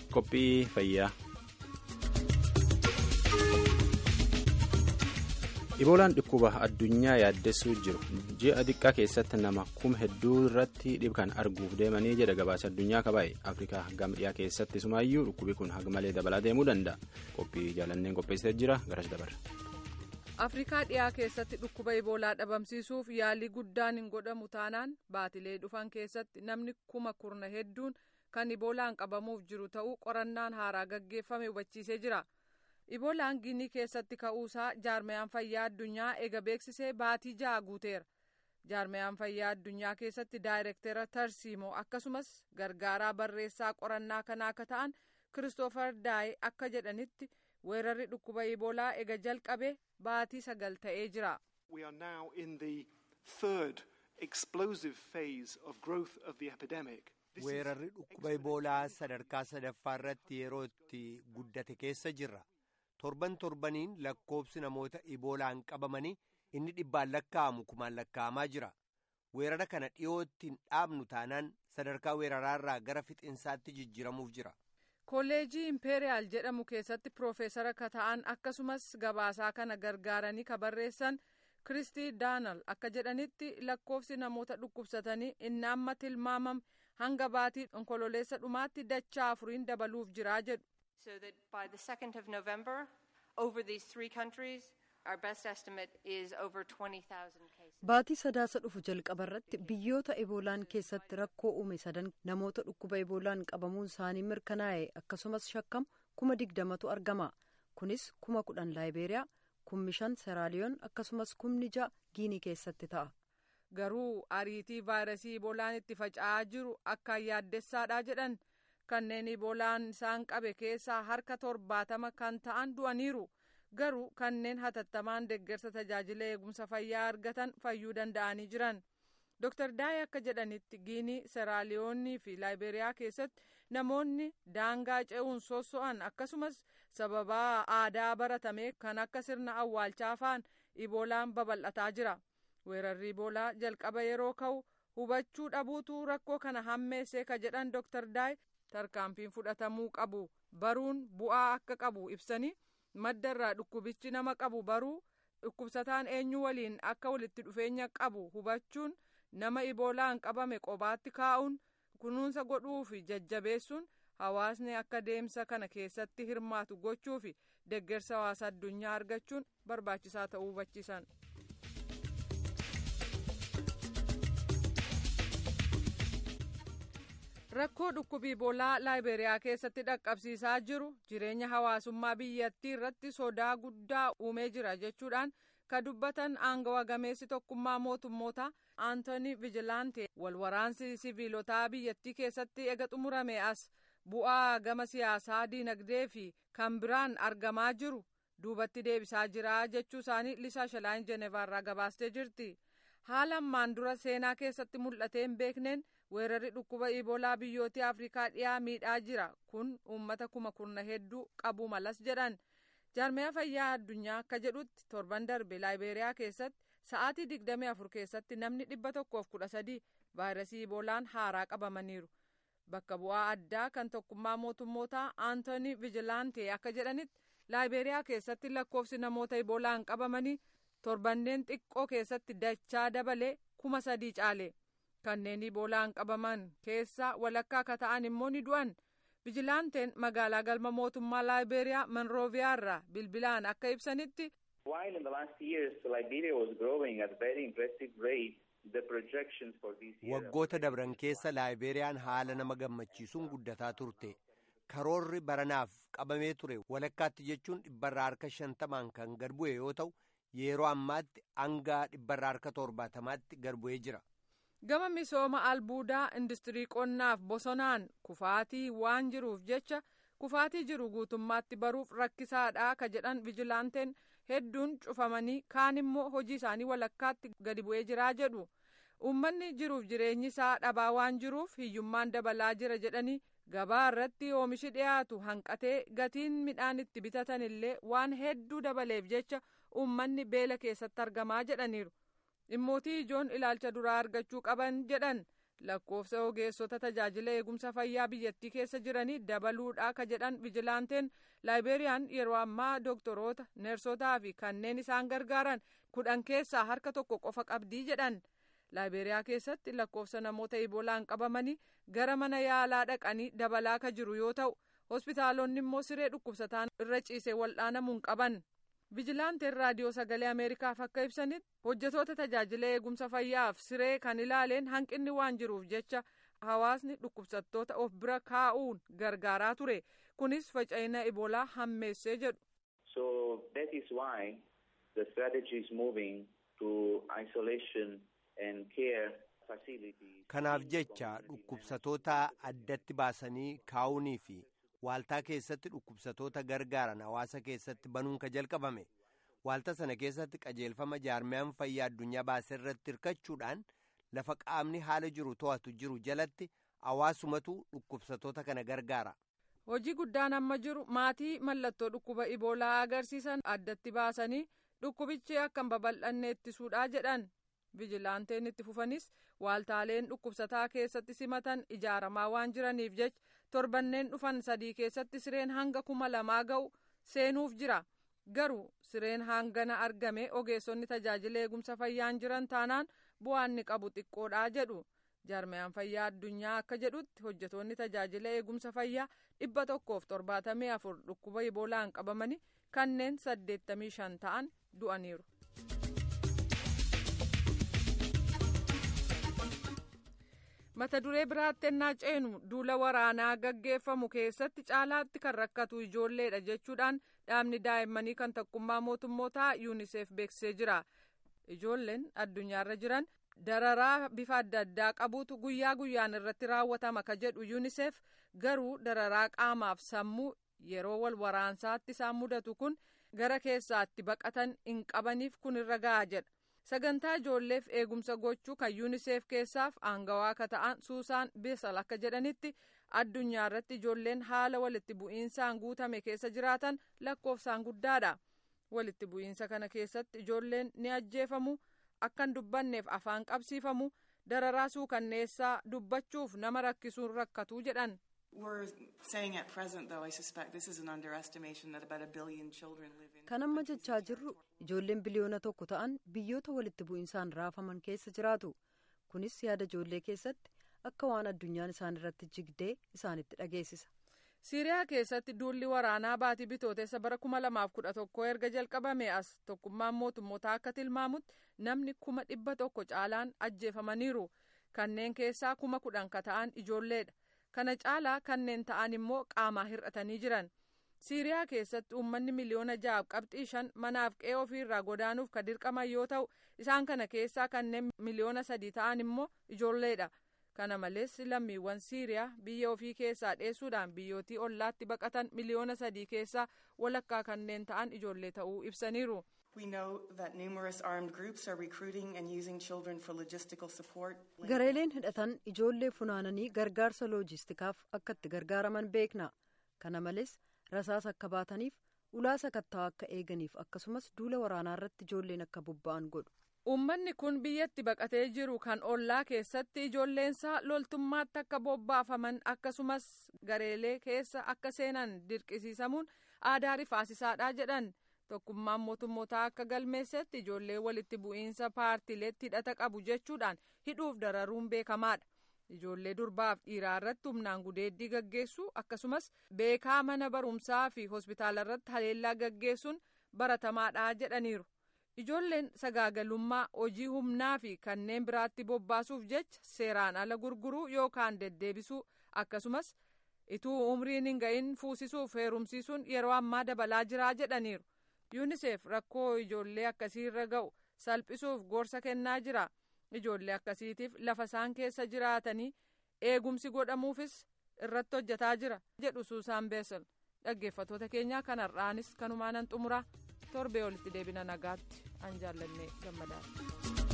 qophii fayyaa. Iboolaan dhukkuba addunyaa yaaddessuu jiru ji'a xiqqaa keessatti nama kuma hedduu irratti dhibkan arguuf deemanii jedha gabaasa addunyaa kabaa'e afrikaa gama dhiyaa keessatti sumaayyuu dhukkubi kun haga malee dabalaa deemuu danda'a qophii jaalanneen qopheessitee jira garas dabarra. afrikaa dhiyaa keessatti dhukkuba iboolaa dhabamsiisuuf yaalii guddaan hin godhamu taanaan baatilee dhufan keessatti namni kuma kurna hedduun kan iboolaan qabamuuf jiru ta'uu qorannaan haaraa gaggeeffame hubachiisee jira. iboolaan ginii keessatti ka'uusaa jaarmayaan fayyaa addunyaa ega beeksisee baatii ja'a guuteera jaarmayaan fayyaa addunyaa keessatti daayirektera tarsiimoo akkasumas gargaaraa barreessaa qorannaa kanaa akka ta'an kiristoofer daayi akka jedhanitti weerarri dhukkuba iboolaa ega jalqabe baatii sagal ta'ee jira. We are now in the third explosive phase of growth of the epidemic. weerarri dhukkuba iboolaa sadarkaa sadaffaa irratti yeroo itti guddate keessa jirra. torban torbaniin lakkoobsi namoota iboolaan qabamanii inni dhibbaan lakkaa'amu kumaan lakkaa'amaa jira weerara kana dhiyootti hin dhaabnu taanaan sadarkaa weeraraarraa gara fixinsaatti jijjiiramuuf jira. kolleejii impeeriyaal jedhamu keessatti piroofeesara ka ta'an akkasumas gabaasaa kana gargaaranii ka barreessan kiristii daanal akka jedhanitti lakkoofsi namoota dhukkubsatanii inni amma tilmaamame hanga baatii onkololeessa dhumaatti dachaa afuriin dabaluuf jiraa jedhu. so that by the 2nd of November, over these three countries, our best estimate is over 20,000 cases. Baatii sadaasa dhufu jalqaba irratti biyyoota eboolaan keessatti rakkoo uume sadan namoota dhukkuba eboolaan qabamuun isaanii mirkanaa'e akkasumas shakkamu kuma digdamatu argama. Kunis kuma kudhan laayibeeriyaa, kumni shan seraaliyoon akkasumas kumni ja'a giinii keessatti ta'a. Garuu ariitii vaayirasii eboolaan itti faca'aa jiru akkaan yaaddessaadha jedhan. kanneen iboolaan isaan qabe keessaa harka torbaatama kan ta'an du'aniiru garuu kanneen hatattamaan deeggarsa tajaajila eegumsa fayyaa argatan fayyuu danda'anii jiran dr daayi akka jedhanitti giinii seraaliyoonii fi laayiberiyaa keessatti namoonni daangaa ce'uun sosso'an akkasumas sababaa aadaa baratame kan akka sirna awwaalchaa fa'aan iboolaan babal'ataa jira weerarri iboolaa jalqaba yeroo ka'u hubachuu dhabuutu rakkoo kana hammeessee ka jedhan dr daayi tarkaanfiin fudhatamuu qabu baruun bu'aa akka qabu ibsanii maddarraa dhukkubichi nama qabu baruu dhukkubsataan eenyu waliin akka walitti dhufeenya qabu hubachuun nama iboolaan qabame qobaatti kaa'uun kunuunsa godhuu fi jajjabeessuun hawaasni akka deemsa kana keessatti hirmaatu gochuu fi deeggarsa hawaasa addunyaa argachuun barbaachisaa ta'uu hubachiisan. rakkoo dhukkubii iboolaa laayiberiyaa keessatti dhaqqabsiisaa jiru jireenya hawaasummaa biyyattii irratti sodaa guddaa uumee jira jechuudhaan ka dubbatan aangawa gameessi tokkummaa mootummoota aantooni vijilaante walwaraansi siviilotaa biyyattii keessatti ega xumurame as bu'aa gama siyaasaa diinagdee fi kan biraan argamaa jiru duubatti deebisaa jira jechuu isaanii lisaa shalaan jenevaarraa gabaastee jirti haala ammaan dura seenaa keessatti mul'atee hin beekneen weerarri dhukkuba iboolaa biyyoota afrikaa dhiyaa miidhaa jira kun uummata kuma kurna hedduu qabuu malas jedhan jaarmaya fayyaa addunyaa akka jedhutti torban darbe laayiberiyaa keessatti sa'aatii digdamii afur keessatti namni dhibba tokkoof kudha sadii vaayirasii iboolaan haaraa qabamaniiru bakka bu'aa addaa kan tokkummaa mootummootaa aantooni vijilaante akka jedhanitti laayiberiyaa keessatti lakkoofsi namoota iboolaan qabamanii torbanneen xiqqoo keessatti dachaa dabalee kuma sadii caale. kanneen iboolaan qabaman keessaa walakkaa akka ta'an immoo ni du'an vijilaanteen magaalaa galma mootummaa laayiberiyaa monrooviyaa irraa bilbilaan akka ibsanitti. While in the last years Liberia was growing at a very impressive rate, the projections for this year. Waggoota dabran keessa laayibeeriyaan haala nama gammachiisuun guddataa turte. Karoorri baranaaf qabamee ture walakkaatti jechuun dhibbarraa harka shantamaan kan gad bu'e yoo ta'u yeroo ammaatti hanga dhibbarraa harka torbaatamaatti gad bu'ee jira. gama misooma albuudaa industirii qonnaaf bosonaan kufaatii waan jiruuf jecha kufaatii jiru guutummaatti baruuf rakkisaadha ka jedhan vijilaanteen hedduun cufamanii kaan immoo hojii isaanii walakkaatti gadi bu'ee jiraa jedhu uummanni jiruuf jireenyi isaa dhabaa waan jiruuf hiyyummaan dabalaa jira jedhanii gabaa irratti oomishi dhiyaatu hanqatee gatiin midhaan itti bitatan illee waan hedduu dabaleef jecha uummanni beela keessatti argamaa jedhaniiru. dhimmootii ijoon ilaalcha duraa argachuu qaban jedhan lakkoofsa ogeessota tajaajila eegumsa fayyaa biyyattii keessa jiranii dabaluudhaa ka jedhan vijilaanteen laayibeeriyaan yeroo ammaa doktoroota neersotaa fi kanneen isaan gargaaran kudhan keessaa harka tokko qofa qabdii jedhan laayibeeriyaa keessatti lakkoofsa namoota iboolaan qabamanii gara mana yaalaa dhaqanii dabalaa ka jiru yoo ta'u hospitaalonni immoo siree dhukkubsataan irra ciisee wal'aanamuun qaban vijilaanteen raadiyoo sagalee ameerikaaf akka ibsanitti hojjetoota tajaajila eegumsa fayyaaf siree kan ilaaleen hanqinni waan jiruuf jecha hawaasni dhukkubsattoota of bira kaa'uun gargaaraa ture kunis faca'ina iboolaa hammeessee jedhu. So that is why the strategy is moving to isolation and care facilities. Kanaaf jecha dhukkubsatoota addatti baasanii kaa'uunii fi waaltaa keessatti dhukkubsatoota gargaaran hawaasa keessatti banuun ka jalqabame waaltaa sana keessatti qajeelfama jaarmiyaan fayyaa addunyaa baasee irratti hirkachuudhaan lafa qaamni haala jiru to'atu jiru jalatti hawaasumatu dhukkubsatoota kana gargaara. hojii guddaan amma jiru maatii mallattoo dhukkuba iboolaa agarsiisan addatti baasanii dhukkubichi akka hin babal'anne ittisuudhaa jedhan vijilaanteen itti fufanis waaltaaleen dhukkubsataa keessatti simatan ijaaramaa waan jiraniif jecha torbanneen dhufan sadii keessatti sireen hanga kuma lamaa ga'u seenuuf jira garuu sireen hangana argame ogeessonni tajaajila eegumsa fayyaan jiran taanaan bu'aan ni qabu xiqqoodhaa jedhu jaarmiyaan fayyaa addunyaa akka jedhutti hojjetoonni tajaajila eegumsa fayyaa dhibba tokkoof torbaatamii afur dhukkuba iboolaan qabamanii kanneen saddeettamii shan ta'an du'aniiru. mata duree biraatti ennaa ceenu duula waraanaa gaggeeffamu keessatti caalaatti kan rakkatu ijoolleedha jechuudhaan dhaabni daa'immanii kan tokkummaa mootummootaa yuuniseef beeksisee jira ijoolleen addunyaarra jiran dararaa bifa adda addaa qabuutu guyyaa guyyaan irratti raawwatama ka jedhu yuuniseef garuu dararaa qaamaaf sammuu yeroo wal waraansaatti isaan mudatu kun gara keessaatti baqatan hin qabaniif kun irra ga'a jedha. sagantaa ijoolleef eegumsa gochuu kan yuuniseef keessaaf aangawaa akka ta'an suusaan beesal akka jedhanitti addunyaa irratti ijoolleen haala walitti bu'iinsaan guutame keessa jiraatan lakkoofsaan guddaadha walitti bu'iinsa kana keessatti ijoolleen ni ajjeefamu akkan dubbanneef afaan qabsiifamu dararaa suukanneessaa dubbachuuf nama rakkisuun rakkatuu jedhan. kan amma jechaa jirru ijoolleen biliyoona tokko ta'an biyyoota walitti bu'iinsaan raafaman keessa jiraatu kunis yaada ijoollee keessatti akka waan addunyaan isaan irratti jigdee isaanitti dhageessisa. siiriyaa keessatti duulli waraanaa baatii bitootessa bara kuma lamaaf kudha tokko erga jalqabame as tokkummaan mootummootaa akka tilmaamutti namni kuma dhibba tokko caalaan ajjeefamaniiru kanneen keessaa kuma kudhan ka ta'an ijoolleedha. kana caalaa kanneen ta'an immoo qaamaa hir'atanii jiran siiriyaa keessatti uummanni miliyoona ja'aaf qabxii shan manaaf qe'ee ofiirraa godaanuuf ka dirqaman yoo ta'u isaan kana keessaa kanneen miliyoona sadii ta'an immoo ijoolleedha kana malees lammiiwwan siiriyaa biyya ofii keessaa dheessuudhaan biyyootii ollaatti baqatan miliyoona sadii keessaa walakkaa kanneen ta'an ijoollee ta'uu ibsaniiru. gareeleen hidhatan ijoollee funaananii gargaarsa loojistikaaf akka itti gargaaraman beekna kana malees rasaas akka baataniif ulaa sakatta'aa akka eeganiif akkasumas duula waraanaa irratti ijoolleen akka bobba'an godhu. uummanni kun biyyatti baqatee jiru kan ollaa keessatti ijoolleensaa loltummaatti akka bobbaafaman akkasumas gareelee keessa akka seenan dirqisiisamuun aadaa rifaasisaadha jedhan. tokkummaan mootummootaa akka galmeessetti ijoollee walitti bu'iinsa paartiileetti hidhata qabu jechuudhaan hidhuuf dararuun beekamaadha ijoollee durbaaf dhiiraa irratti humnaan gudeeddii gaggeessuu akkasumas beekaa mana barumsaa fi hospitaala irratti haleellaa gaggeessuun baratamaadha jedhaniiru ijoolleen sagaagalummaa hojii humnaa fi kanneen biraatti bobbaasuuf jecha seeraan ala gurguruu yookaan deddeebisuu akkasumas ituu umriin hin ga'in fuusisuuf heerumsiisuun yeroo ammaa dabalaa jiraa jedhaniiru. yuuniseef rakkoo ijoollee akkasii irra ga'u salphisuuf gorsa kennaa jira ijoollee akkasiitiif lafa isaan keessa jiraatanii eegumsi godhamuufis irratti hojjetaa jira jedhu suusaan beesel dhaggeeffatoota keenyaa kanarraanis kanumaanan xumuraa torbee olitti deebina nagaatti an jaallannee gammadaadha.